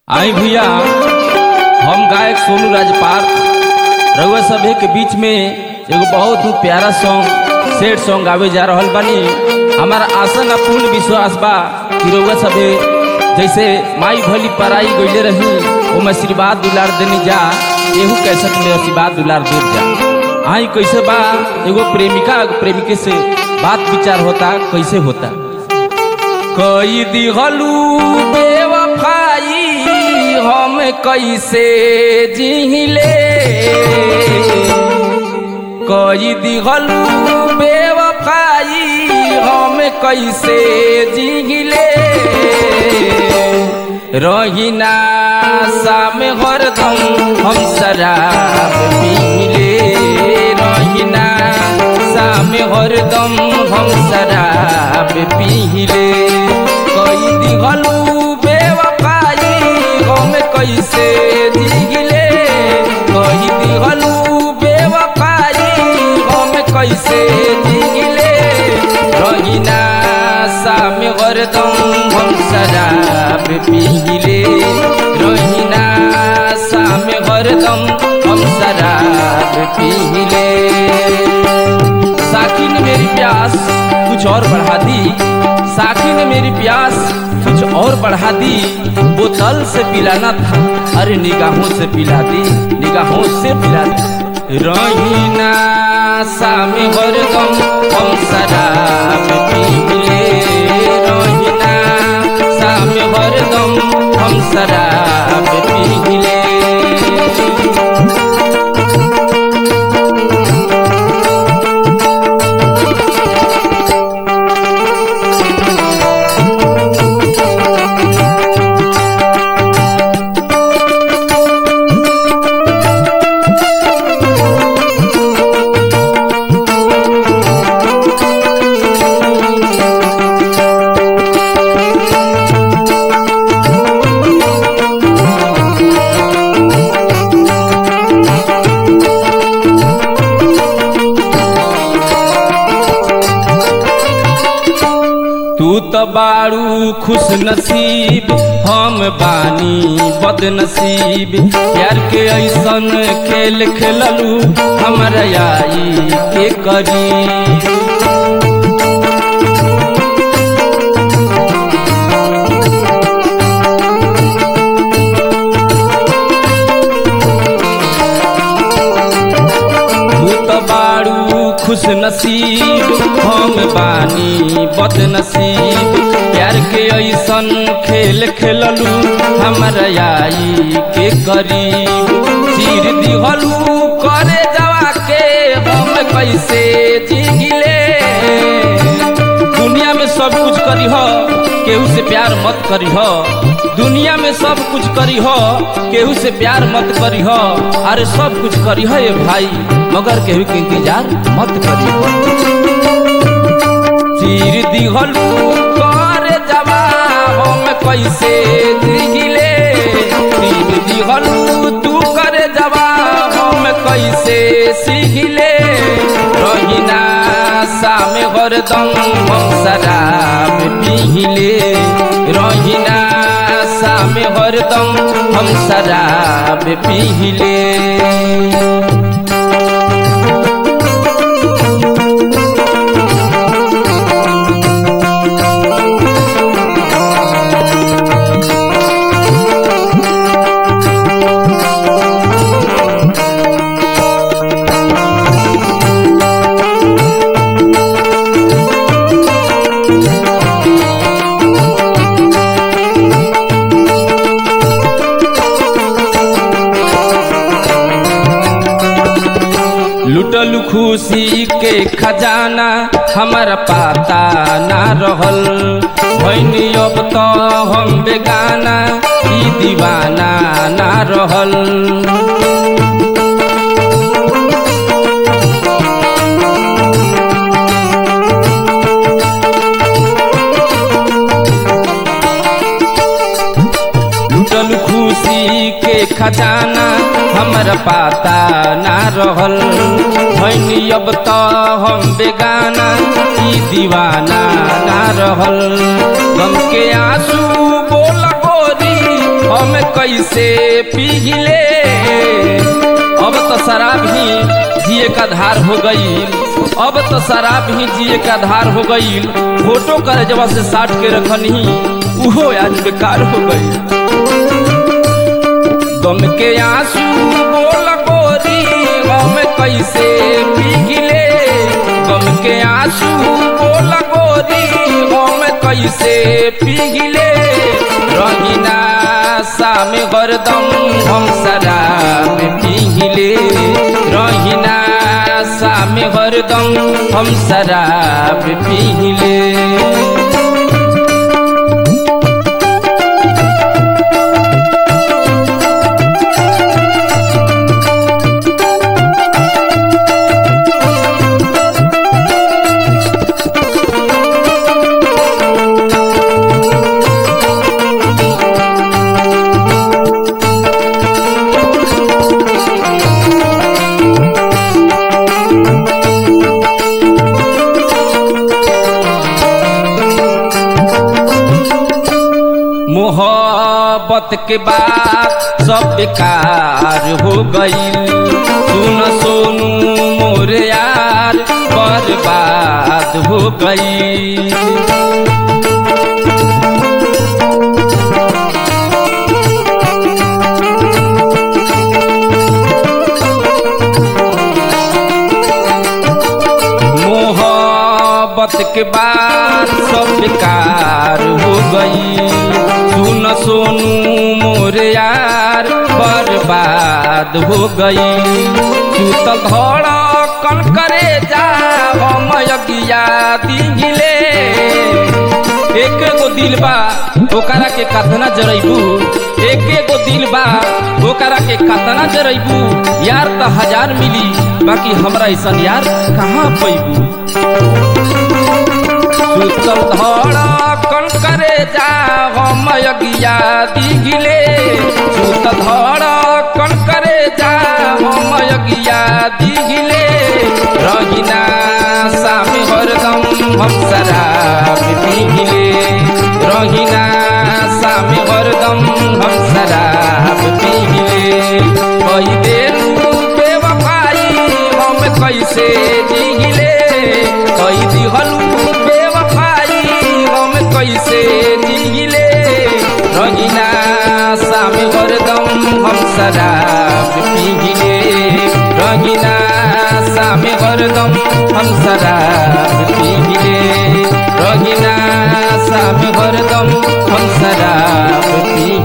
आई भैया हम गायक सोनू राजपाल रउआ सभे के बीच में एगो बहुत ही प्यारा सॉन्ग सेड सॉन्ग गावे जा रहल बानी हमारा आशा ना पूर्ण विश्वास बा कि रउआ सभे जैसे माई भली पराई गईले रही ओमे आशीर्वाद दुलार देनी जा एहू कैसेट में आशीर्वाद दुलार दे जा आई कैसे बा एगो प्रेमिका एगो प्रेमिके से बात विचार होता कैसे होता कई दिहलू बेवफाई हम कैसे जिहिले कई दिहलू बेवफाई हम कैसे जिहिले रहीना साम हरदम हम शराब पीले रहीना साम हरदम हम शराब पीले कई दिहलू बेवफाई हम कैसे जिगले कई दिहलू बेवफाई हम कैसे जिगले रहीना साम हरदम हम शराब पीले रहीना साम हरदम हम शराब पीले साकी ने मेरी प्यास कुछ और बढ़ा दी साकी ने मेरी प्यास कुछ और बढ़ा दी बोतल से पिलाना था अरे निगाहों से पिला दी निगाहों से पिला दी रहीना सामे हरदम हम शराब पीले रहीना सामे हरदम हम शराब पीले तू तो बारू खुश नसीब हम बानी बद नसीब प्यार के ऐसन खेल खेललू हमरा आई के करी तू तो बारू खुश नसीब हम बानी बद नसीब प्यार के ऐसन खेल खेललू हमरा आई के करीब चीर दिहलू करे जवा के हम कैसे जिगिले दुनिया में सब कुछ करी हो केहू से प्यार मत करी हो दुनिया में सब कुछ करी हो केहू से प्यार मत करी हो अरे सब कुछ करी हो ये भाई मगर केहू के इंतजार मत करी हो चीर दिहलू कर जवा हम कैसे दिगिले चीर दिहलू तू कर जवा हम कैसे सिगिले रहीना सामे हरदम हम शराब पीले रहीना सामे हरदम हम शराब पीले लुटल खुशी के खजाना हमारा पाता ना रहल भैनी अब तो हम बेगाना ई दीवाना ना रहल लुटल खुशी के खजाना हमर पाता ना रहल भैनी अब तो हम बेगाना ई दीवाना ना रहल गम के आंसू बोल गोरी हम कैसे पीले अब तो शराब ही जिए का धार हो गई अब तो शराब ही जिए का धार हो गई फोटो कर जब से साट के रखनी उहो आज बेकार हो गई गम के आंसू बोल गोरी गम कैसे पिघले गम के आंसू बोल गोरी गम कैसे पिघले रहीना शाम गरदम हम शराब पिघले रहीना शाम गरदम हम शराब पिघले मोहब्बत के बाद सब बेकार हो गई सुन सोनू मोर यार बर्बाद हो गई मोहब्बत के बाद सब बेकार हो गई सुन सोनू मोर यार बर्बाद हो गई सुतल धड़कन करे जा हम यज्ञा दिले एक गो दिल बा ओकरा के कतना जरैबू एक गो दिल बा ओकरा के कतना जरैबू यार त हजार मिली बाकी हमरा ऐसन यार कहाँ पैबू सुतल धड़कन करे जा हम यज्ञा दिले सुतल धड़कन करे जा हम यज्ञा दिले रहीना सामे हरदम हम शराब पिघले रहीना सामे हरदम हम शराब पिघले कही देलू बेवफाई हम कैसे जिगले कही दिहलू बेवफाई हम कैसे जिगले रहीना सामे हरदम हम शराब पिघले रहीना सामे हरदम हम शराब पिघले रहीना सामे हरदम हम शराब पी